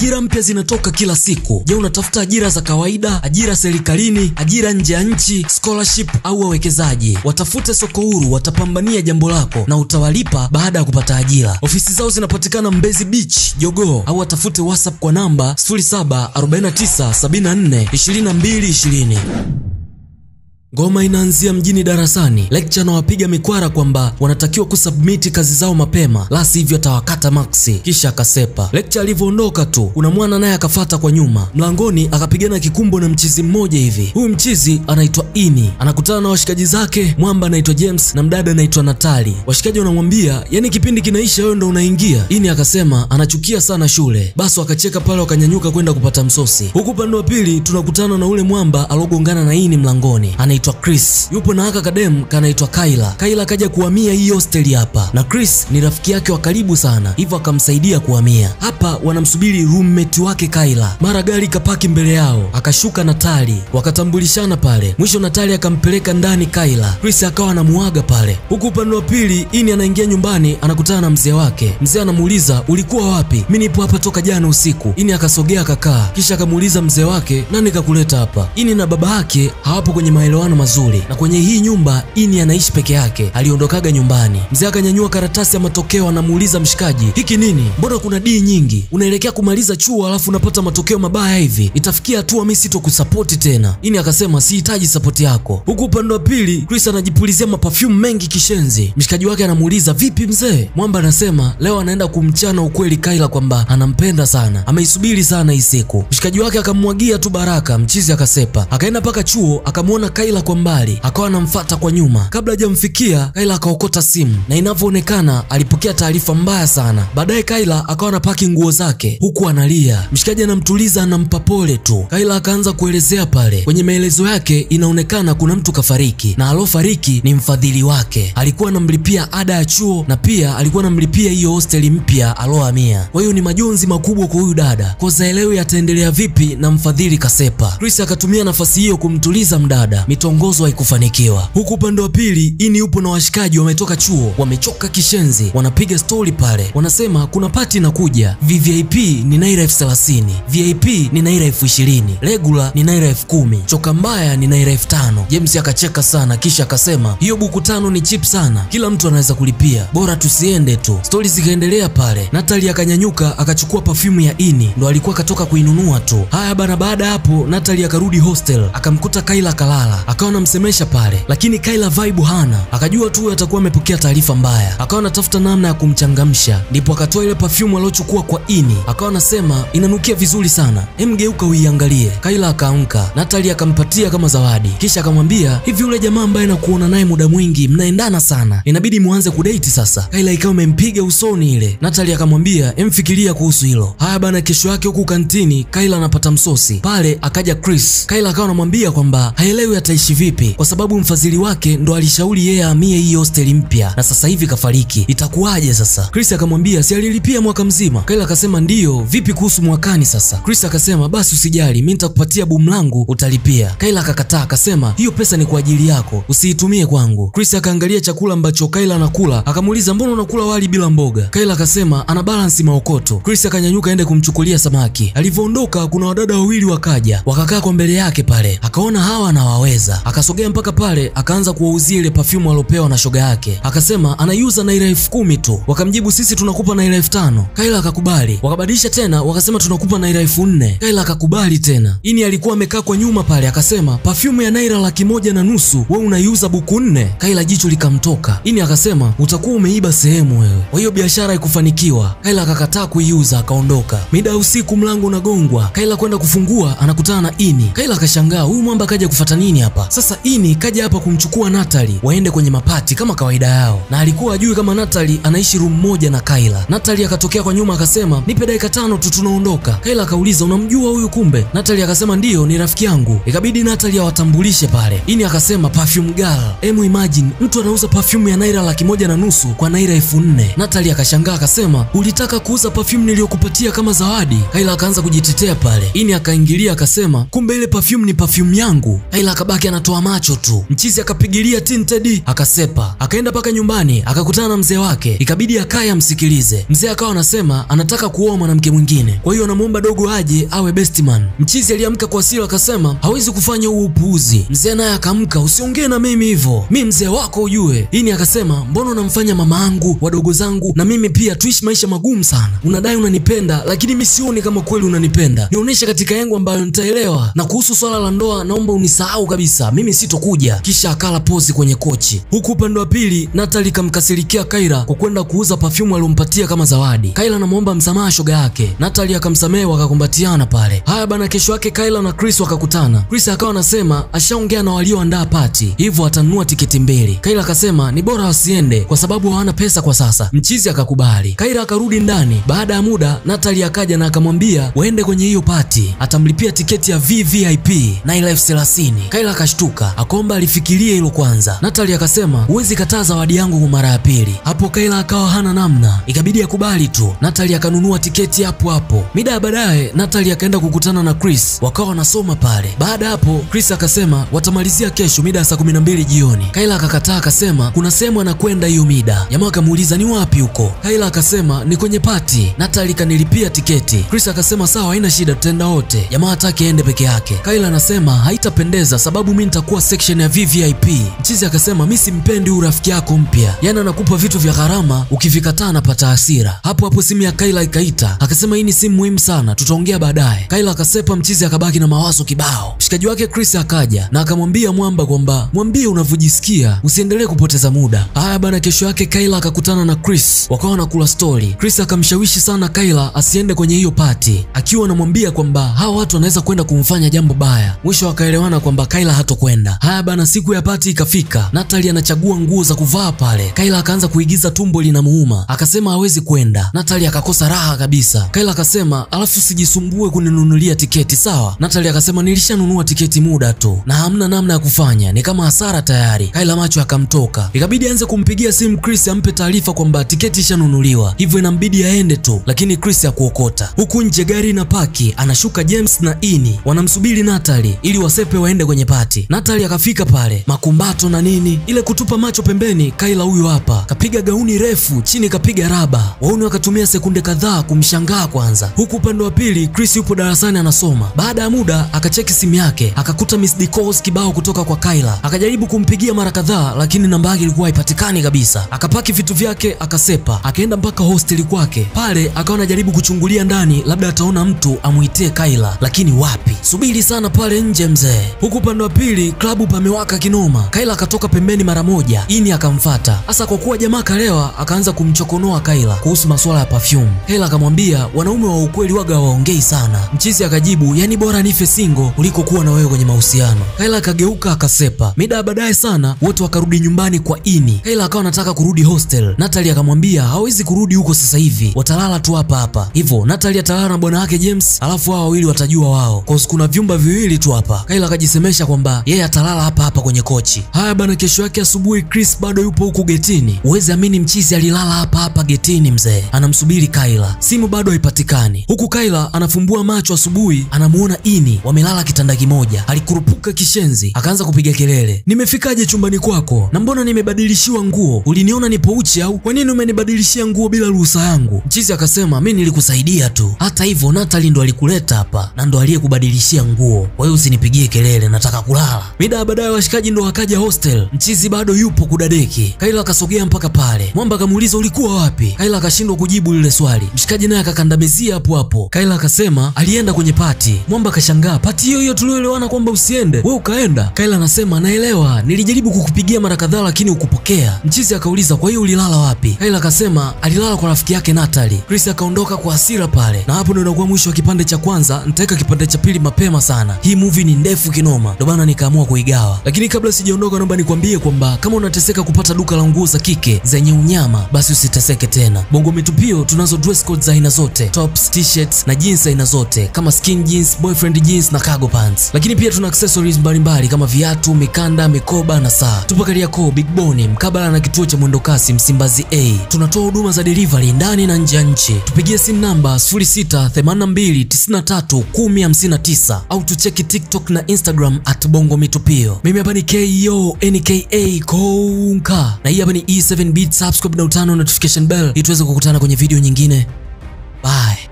Ajira mpya zinatoka kila siku. Je, unatafuta ajira za kawaida, ajira serikalini, ajira nje ya nchi, scholarship au wawekezaji? Watafute soko huru, watapambania jambo lako na utawalipa baada ya kupata ajira. Ofisi zao zinapatikana Mbezi Beach, Jogoo au watafute WhatsApp kwa namba 0749742220. Ngoma inaanzia mjini darasani. Lecture na wapiga mikwara kwamba wanatakiwa kusubmiti kazi zao mapema, la sivyo atawakata maksi. Kisha akasepa. Lecture alivyoondoka tu, kuna mwana naye akafata kwa nyuma. Mlangoni akapigana kikumbo na mchizi mmoja hivi. Huyu mchizi anaitwa Ini, anakutana na washikaji zake, mwamba anaitwa James na mdada anaitwa Natali. Washikaji wanamwambia yani, kipindi kinaisha, wewe ndo unaingia. Ini akasema anachukia sana shule, basi wakacheka pale, wakanyanyuka kwenda kupata msosi. Huku upande wa pili tunakutana na ule mwamba alogongana na Ini mlangoni anaitwa Chris. Yupo na haka kadem kanaitwa Kaila. Kaila akaja kuhamia hii hosteli hapa, na Chris ni rafiki yake wa karibu sana, hivyo akamsaidia kuhamia hapa. Wanamsubiri roommate wake Kaila, mara gari kapaki mbele yao, akashuka Natali, wakatambulishana pale. Mwisho Natali akampeleka ndani Kaila, Chris akawa anamuaga pale. Huku upande wa pili Ini anaingia nyumbani, anakutana na mzee wake. Mzee anamuuliza ulikuwa wapi? Mimi nipo hapa toka jana usiku. Ini akasogea akakaa, kisha akamuuliza mzee wake, nani kakuleta hapa? Ini na baba yake hawapo kwenye maelewano mazuri na kwenye hii nyumba Ini anaishi peke yake, aliondokaga nyumbani. Mzee akanyanyua karatasi ya matokeo, anamuuliza mshikaji, hiki nini? Mbona kuna D nyingi? Unaelekea kumaliza chuo alafu unapata matokeo mabaya hivi? Itafikia hatua mimi sitokusapoti tena. Ini akasema sihitaji sapoti yako. Huku upande wa pili Chris anajipulizia maperfume mengi kishenzi. Mshikaji wake anamuuliza vipi mzee? Mwamba anasema leo anaenda kumchana ukweli Kaila kwamba anampenda sana, ameisubiri sana hii siku. Mshikaji wake akamwagia tu baraka, mchizi akasepa, akaenda mpaka chuo akamwona Kaila kwa mbali akawa anamfata kwa nyuma. Kabla hajamfikia Kaila akaokota simu na inavyoonekana alipokea taarifa mbaya sana. Baadaye Kaila akawa anapaki nguo zake huku analia. Mshikaji anamtuliza anampa pole tu. Kaila akaanza kuelezea pale. Kwenye maelezo yake inaonekana kuna mtu kafariki na alofariki ni mfadhili wake, alikuwa anamlipia ada ya chuo na pia alikuwa anamlipia hiyo hosteli mpya alohamia. Kwa hiyo ni majonzi makubwa kwa huyu dada, koza elewi ataendelea vipi na mfadhili kasepa. Chris akatumia nafasi hiyo kumtuliza mdada, mitongozo haikufanikiwa. Huku upande wa pili Ini yupo na washikaji wametoka chuo, wamechoka kishenzi, wanapiga stori pale, wanasema kuna pati inakuja, VVIP ni naira elfu thelathini, VIP ni naira elfu ishirini, regular ni naira elfu kumi, choka mbaya ni naira elfu tano. James akacheka sana, kisha akasema hiyo buku tano ni chip sana, kila mtu anaweza kulipia, bora tusiende tu. Stori zikaendelea pale. Natali akanyanyuka akachukua perfume ya Ini, ndo alikuwa katoka kuinunua tu. Haya bana, baada ya hapo Natali akarudi hostel, akamkuta Kaila kalala, akawa anamsemesha pale, lakini Kaila vibe hana, akajua tu atakuwa amepokea taarifa mbaya, akawa anatafuta namna ya kumchangamsha, ndipo akatoa ile perfume aliochukua kwa Ini, akawa anasema inanukia vizuri sana, emgeuka uiangalie. Kaila akaamka, Natali akampatia kama zawadi, kisha akamwambia hivi, yule jamaa ambaye nakuona naye muda mwingi mnaendana sana, inabidi muanze kudate sasa. Kaila ikawa imempiga usoni ile. Natali akamwambia emfikiria kuhusu hilo. Haya bana, kesho yake huku kantini Kaila anapata msosi pale, akaja Chris. Kaila akawa anamwambia kwamba haelewi ataishi vipi kwa sababu mfadhili wake ndo alishauri yeye ahamie hii hosteli mpya na sasa hivi kafariki, itakuwaje sasa? Chris akamwambia si alilipia mwaka mzima. Kaila akasema ndiyo, vipi kuhusu mwakani sasa? Chris akasema basi usijali, mimi nitakupatia bumu langu utalipia. Kaila akakataa akasema hiyo pesa ni kwa ajili yako, usiitumie kwangu. Chris akaangalia chakula ambacho Kaila anakula akamuuliza mbona unakula wali bila mboga? Kaila akasema ana balansi maokoto. Chris akanyanyuka aende kumchukulia samaki. Alivyoondoka kuna wadada wawili wakaja wakakaa kwa mbele yake pale, akaona hawa anawaweza, akasogea mpaka pale akaanza kuwauzia ile perfume alopewa na shoga yake, akasema anaiuza naira elfu kumi tu. Wakamjibu sisi tunakupa naira elfu tano. Kaila akakubali. Wakabadilisha tena wakasema tunakupa naira elfu nne. Kaila akakubali tena. Ini alikuwa amekaa kwa nyuma pale, akasema perfume ya naira laki moja na nusu wewe unaiuza buku nne. Kaila jicho likamtoka. Ini akasema utakuwa umeiba sehemu wewe. Kwa hiyo biashara haikufanikiwa. Kaila akakataa kuiuza akaondoka. Mida ya usiku mlango unagongwa. Kaila kwenda kufungua anakutana na Ini. Kaila akashangaa huyu mwamba kaja kufata nini hapa? Sasa Ini kaja hapa kumchukua Natali waende kwenye mapati kama kawaida yao, na alikuwa ajui kama Natali anaishi room moja na Kaila. Natali akatokea kwa nyuma akasema nipe dakika tano tu tunaondoka. Kaila akauliza unamjua huyu kumbe? Natali akasema ndiyo, ni rafiki yangu. Ikabidi Natali awatambulishe pale. Ini akasema perfume girl. Emu imagine mtu anauza perfume ya naira laki moja na nusu kwa naira elfu nne. Natali akashangaa akasema ulitaka kuuza perfume niliyokupatia kama zawadi? Kaila akaanza kujitetea pale. Ini akaingilia akasema kumbe ile perfume ni perfume yangu. Kaila akabaki mwanamke anatoa macho tu. Mchizi akapigilia tinted akasepa, akaenda mpaka nyumbani akakutana na mzee wake, ikabidi akaye amsikilize. Mzee akawa anasema anataka kuoa mwanamke mwingine, kwa hiyo anamuomba dogo aje awe best man. Mchizi aliamka kwa hasira akasema hawezi kufanya huo upuuzi. Mzee naye akaamka, usiongee na mimi hivyo, mi mzee wako ujue. Ini akasema mbona unamfanya mama angu wadogo zangu na mimi pia tuishi maisha magumu sana? Unadai unanipenda, lakini mi sioni kama kweli unanipenda. Nionyeshe katika yangu ambayo nitaelewa, na kuhusu swala la ndoa naomba unisahau kabisa, mimi sitokuja. Kisha akala pozi kwenye kochi, huku upande wa pili Natali kamkasirikia Kaila kwa kwenda kuuza perfume aliompatia kama zawadi. Kaila anamwomba msamaha shoga yake, Natali akamsamehe, wakakumbatiana pale. Haya bana, kesho yake Kaila na Chris wakakutana. Chris akawa anasema ashaongea na walioandaa pati, hivyo atanunua tiketi mbili. Kaila akasema ni bora wasiende kwa sababu hawana pesa kwa sasa. Mchizi akakubali. Kaila akarudi ndani. Baada ya muda, Natali akaja na akamwambia waende kwenye hiyo pati, atamlipia tiketi ya VVIP na ile elfu thelathini. Kaila akashtuka, akaomba alifikirie hilo kwanza. Natali akasema huwezi kataa zawadi yangu kwa mara ya pili. Hapo Kaila akawa hana namna, ikabidi akubali tu. Natali akanunua tiketi hapo hapo. Mida ya baadaye, Natali akaenda kukutana na Chris, wakawa wanasoma pale. Baada hapo, Chris akasema watamalizia kesho mida ya saa kumi na mbili jioni. Kaila akakataa, akasema kuna sehemu anakwenda hiyo mida. Jamaa akamuuliza ni wapi huko? Kaila akasema ni kwenye pati. Natali kanilipia tiketi. Chris akasema sawa, haina shida, tutaenda wote. Jamaa hataki aende peke yake. Kaila anasema haitapendeza sababu mi nitakuwa section ya VVIP. Mchizi akasema mi simpendi huyu rafiki yako mpya, yaani anakupa vitu vya gharama, ukivikataa anapata hasira. Hapo hapo simu ya Kaila ikaita, akasema hii ni simu muhimu sana, tutaongea baadaye. Kaila akasepa, mchizi akabaki na mawazo kibao. Mshikaji wake Chris akaja na akamwambia Mwamba kwamba mwambie unavyojisikia, usiendelee kupoteza muda. Haya bana, kesho yake Kaila akakutana na Chris, wakawa wanakula stori. Chris akamshawishi sana Kaila asiende kwenye hiyo pati, akiwa anamwambia kwamba hawa watu wanaweza kwenda kumfanya jambo baya. Mwisho wakaelewana kwamba Kaila hatokwenda. Haya bana, siku ya pati ikafika. Natali anachagua nguo za kuvaa pale. Kaila akaanza kuigiza tumbo linamuuma, akasema hawezi kwenda. Natali akakosa raha kabisa. Kaila akasema alafu sijisumbue kuninunulia tiketi sawa. Natali akasema nilishanunua tiketi muda tu na hamna namna ya kufanya, ni kama hasara tayari. Kaila macho akamtoka, ikabidi aanze kumpigia simu Chris ampe taarifa kwamba tiketi ishanunuliwa, hivyo inambidi aende tu, lakini Chris hakuokota. Huku nje gari na paki, anashuka James na Ini wanamsubiri Natali ili wasepe waende kwenye pati. Natali akafika pale, makumbato na nini, ile kutupa macho pembeni. Kaila huyu hapa kapiga gauni refu, chini kapiga raba. Wauni wakatumia sekunde kadhaa kumshangaa kwanza, huku upande wa pili Chris yupo darasani anasoma. Baada ya muda akacheki simu yake akakuta missed calls kibao kutoka kwa Kaila, akajaribu kumpigia mara kadhaa, lakini namba yake ilikuwa haipatikani kabisa. Akapaki vitu vyake akasepa, akaenda mpaka hosteli kwake. Pale akawa anajaribu kuchungulia ndani, labda ataona mtu amuitie Kaila, lakini wapi. Subiri sana pale nje mzee. Huku upande wa pili klabu pamewaka kinoma. Kaila akatoka pembeni mara moja, Ini akamfata. Hasa kwa kuwa jamaa kalewa, akaanza kumchokonoa Kaila kuhusu masuala ya perfume. Kaila akamwambia wanaume wa ukweli waga hawaongei sana. Mchizi akajibu, yani bora nife single kuliko kuwa na wewe kwenye mahusiano. Kaila akageuka akasepa. Mida ya baadaye sana wote wakarudi nyumbani kwa Ini. Kaila akawa anataka kurudi hostel. Natali akamwambia hawezi kurudi huko sasa hivi, watalala tu hapa hapa. Hivyo Natali atalala na bwana wake James, alafu hao wawili watajua wao, kwa kuna vyumba viwili tu hapa. Kaila akajisemesha kwamba yeye atalala hapa hapa kwenye kochi. Haya bana, kesho yake asubuhi Chris bado yupo huku getini. Uwezi amini, mchizi alilala hapa hapa getini mzee, anamsubiri Kaila. Simu bado haipatikani, huku Kaila anafumbua macho asubuhi, anamuona Ini wamelala kitanda kimoja. Alikurupuka kishenzi, akaanza kupiga kelele, nimefikaje chumbani kwako na mbona nimebadilishiwa nguo? Uliniona nipo uchi au? Kwa nini umenibadilishia nguo bila ruhusa yangu? Mchizi akasema mi nilikusaidia tu, hata hivyo Natali ndo alikuleta hapa na ndo aliyekubadilishia nguo, kwa hiyo usinipigie kelele, nataka kulala. Mida ya baadaye washikaji ndo wakaja hostel, mchizi bado yupo kudadeki. Kaila akasogea mpaka pale, Mwamba akamuuliza ulikuwa wapi? Kaila akashindwa kujibu lile swali, mshikaji naye akakandamizia hapo hapo. Kaila akasema alienda kwenye pati. Mwamba akashangaa, pati hiyo hiyo tulioelewana kwamba usiende, we ukaenda? Kaila anasema naelewa, nilijaribu kukupigia mara kadhaa lakini ukupokea. Mchizi akauliza kwa hiyo ulilala wapi? Kaila akasema alilala kwa rafiki yake Natali. Chris akaondoka kwa hasira pale, na hapo ndo inakuwa mwisho wa kipande cha kwanza. Nitaweka kipande cha pili mapema sana. Hii movie ni ndefu kinoma, ndio maana nikaamua kuigawa. Lakini kabla sijaondoka, naomba nikwambie kwamba kama unateseka kupata duka la nguo za kike zenye unyama, basi usiteseke tena. Bongo Mitupio tunazo dress code za aina zote, tops, t-shirts na jeans aina zote kama skin jeans, boyfriend jeans na cargo pants. Lakini pia tuna accessories mbalimbali kama viatu, mikanda, mikoba na saa. Tupo Kariakoo Big Boni mkabala na kituo cha mwendokasi Msimbazi A. Tunatoa huduma za delivery ndani na nje ya nchi. Tupigie simu namba 0682931059 tisa au tucheki TikTok na Instagram at Bongo Mitupio. Mimi hapa ni KO NKA Konka na hii hapa ni E7 Beat. Subscribe na utano notification bell ili tuweze kukutana kwenye video nyingine. Bye.